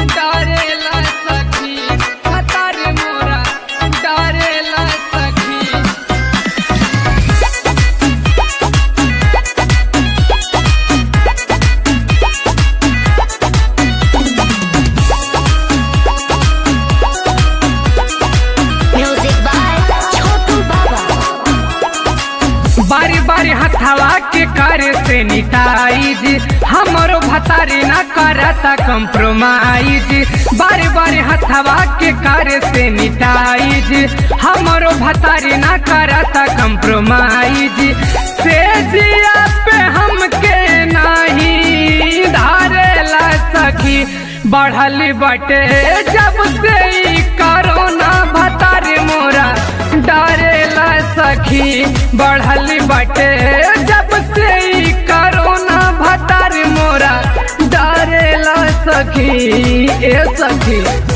डरेला सखी भतार मोरा डरेला सखी Music by Chotu Baba. बारी बारी हथवा के करे से निटाइज हमरो भतारी ना करता कंप्रोमाइज बारी बारी हथवा के करे से निटाइज हमरो भतारी ना करता कंप्रोमाइज से जिया पे हमके नाही धारेला सखी बढ़ल बटे जब से ई कोरोना भतारी मोरा डरेला सखी बढ़ल बटे जब से ई कोरोना भतार मोरा डरेला सखी ए सखी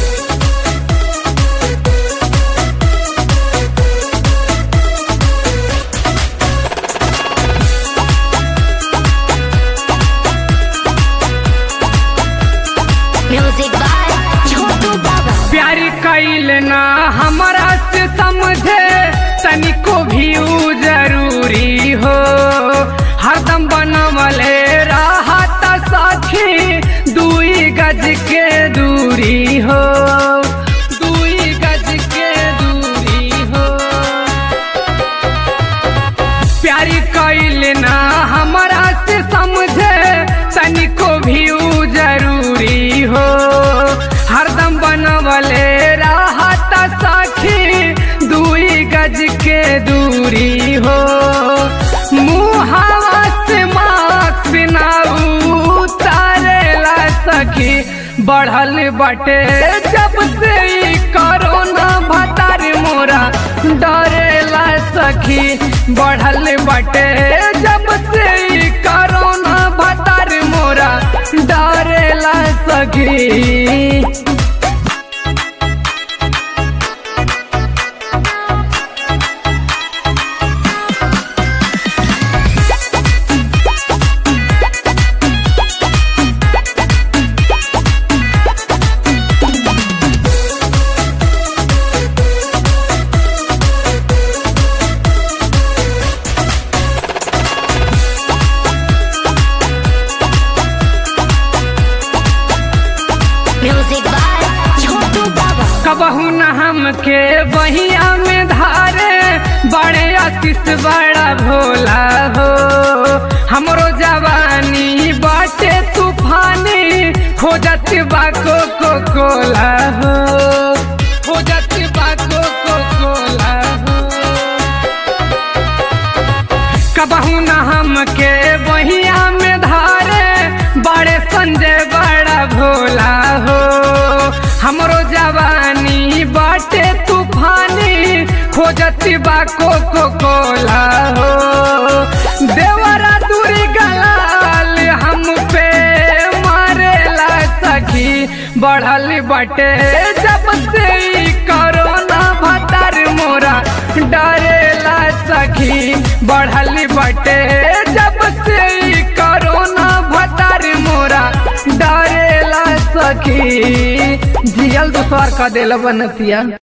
Music by Chotu Baba. प्यार कैल ना हमारा से समझे तनिको भी उ जरूरी हो हरदम बनवले राहत सखी दुई गज के दूरी हो दुई गज के दूरी हो प्यारी कैल ना हमारा से समझे तनिको भी उ जरूरी हो हरदम बनवले राहत सखी दुई गज के दूरी हो मुहावा से मास्क ना उतारेला सखी बढ़ल बटे जब से ई कोरोना भतार मोरा डरेला सखी बढ़ल बटे जब से ई कोरोना भतार मोरा डरेला सखी Music by Chotu Baba. कबहू न हमके बहिया में धारे बड़े आशीष बड़ा भोला हो हमरो जवानी बाटे तूफानी खोजत बाको को कोला हो खोजत बाको को कोला हो कबहू न हमके बहिया में धारे बड़े संजय बड़ा भोला हो हमरो जवानी बाटे तूफानी खोजत बा को को कोला हो देवरा दूरी गलाल हम पे मारेला सखी बढ़ल बटे जब से ई कोरोना भतार मोरा डरेला सखी बढ़ल बटे जब से ई कोरोना भतार मोरा डरेला सखी जियल दुसवार का देला बनतिया